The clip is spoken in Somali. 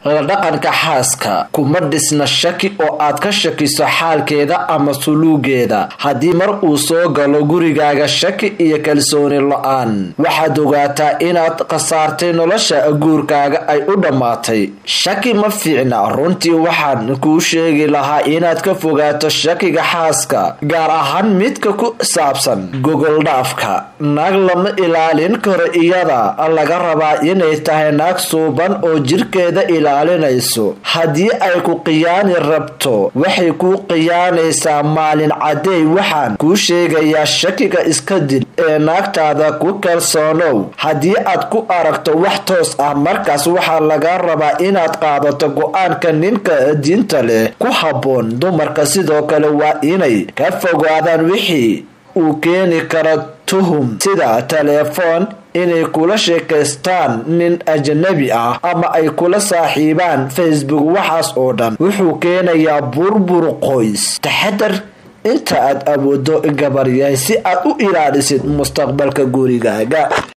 la dhaqanka xaaska kuma dhisna shaki oo aad ka shakiso xaalkeeda ama suluugeeda haddii mar uu soo galo gurigaaga shaki iyo kalsooni la-aan waxaad ogaataa inaad khasaartay nolosha guurkaaga ay u dhammaatay shaki ma fiicna runtii waxaan kuu sheegi lahaa inaad ka fogaato shakiga xaaska gaar ahaan midka ku saabsan gogoldhaafka naag lama ilaalin karo iyada laga rabaa inay tahay naag suuban oo jirkeeda ilaalinayso haddii ay ku qiyaani rabto waxay kuu qiyaanaysaa maalin cadeey waxaan kuu sheegayaa shakiga iska dil ee naagtaada ku kalsoonow haddii aad ku aragto wax toos ah markaas waxaa laga rabaa inaad qaadato go-aanka ninka diinta leh ku habboon dumarka sidoo kale waa inay ka fogaadaan wixii uu keeni karo tuhum sida telefoon inay kula sheekaystaan nin ajnabi ah ama ay kula saaxiibaan facebook waxaas oo dhan wuxuu keenayaa burbur qoys taxadar inta aad awoodo gabaryahay si aad u ilaalisid mustaqbalka gurigaaga